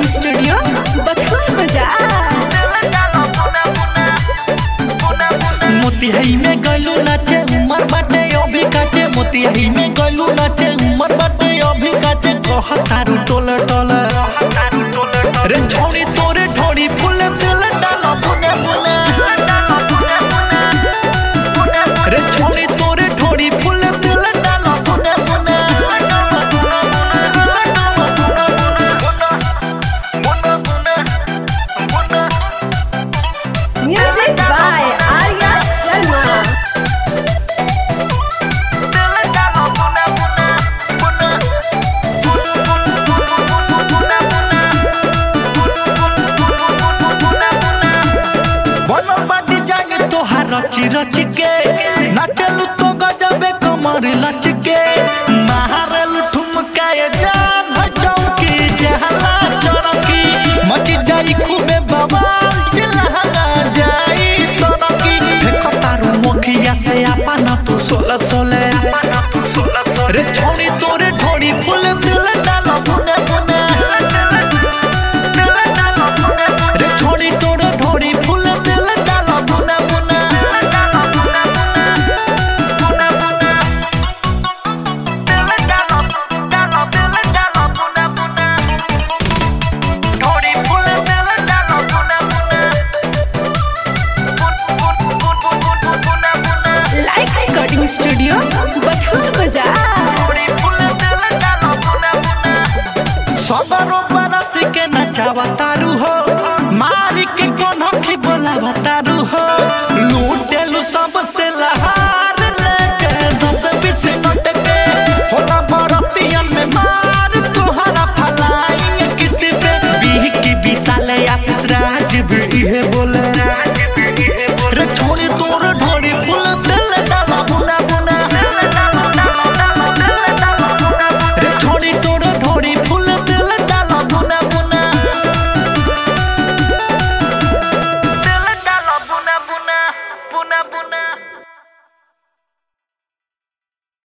studio बथुआ बाजार मोतिहारी में गलू नाचे उमर बाटे अभी काचे मोतिहारी में गलू नाचे उमर बाटे अभी काचे कह तारू टोल टोल रे छोड़ी तोरे ढोड़ी फूल दिल डाल बुने बुने रे छोड़ी तोरे ढोड़ी फूल दिल डाल बुने बुने म्यूजिक बाय आर्या शर्मा बनल बाटी जागे तोहार रची रची के नाचलू तो गजबे कमर लच के महारल ठुमकाए जान है चौकी जहला चरकी मची जाई खूबे बवाल चिल्लाना जाई सनकी देखो तारू मुखिया से आपन तू सोला सोले रे छोड़ी तोरे ढोड़ी फूल दिल डाल बुने बुने रे छोड़ी तोरे ढोड़ी फूल दिल डाल बुने बुने ढोड़ी फूल दिल डाल बुने बुने लाइक रिकॉर्डिंग स्टूडियो बथुआ बाजार सबरो बरत के नचावा तारू हो मारी के कोन की बोलावा तारू हो